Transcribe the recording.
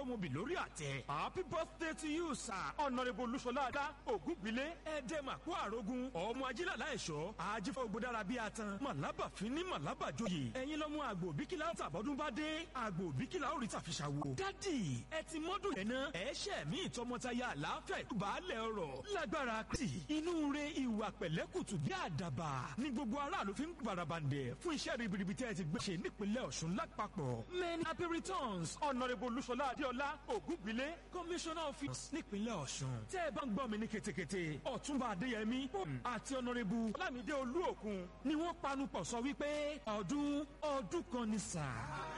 mọ́bì lórí àtẹ. happy birthday to you sir honourable olúṣọlá adá ògúngbílé ẹ̀ẹ́dẹ́màkú àrógún ọmọ ajílàlá ẹ̀ṣọ́ àjífọ́ ògbódára bíi atan màlábà fínní màlábà joyè ẹ̀yin lọ́mú àgbò bíkílà tàbọ́dún bá dé àgbò bíkílà ó rí tàfiṣàwò. dádì ẹ ti mọ́dún yẹn náà ẹ ṣẹ̀ mí ìtọmọtaya àlàáfíà ìtúbàálẹ̀ ọ̀rọ̀ lágbára kìtì inú re ìwà pẹ̀lẹ́kùtù bí àdàbà ní gbogbo aráàlú fi ń barabandẹ̀ fún iṣẹ́ ribiribi tẹ́ ẹ ti gbé ṣe nípínlẹ̀ ọ̀ṣun lápapọ̀ many happy returns honourable olúṣọlá adéọlá ògúngbílé commissioner of finance nípínlẹ̀ ọ̀ṣun tẹ́ ẹ bá ń gbọ́ mi ní ketekete ọ̀túnba adéyẹmí àti honourable ọlámídé olúòkun ni wọ́n panupọ̀ sọ wípé ọdún ọdún kan ní sáà.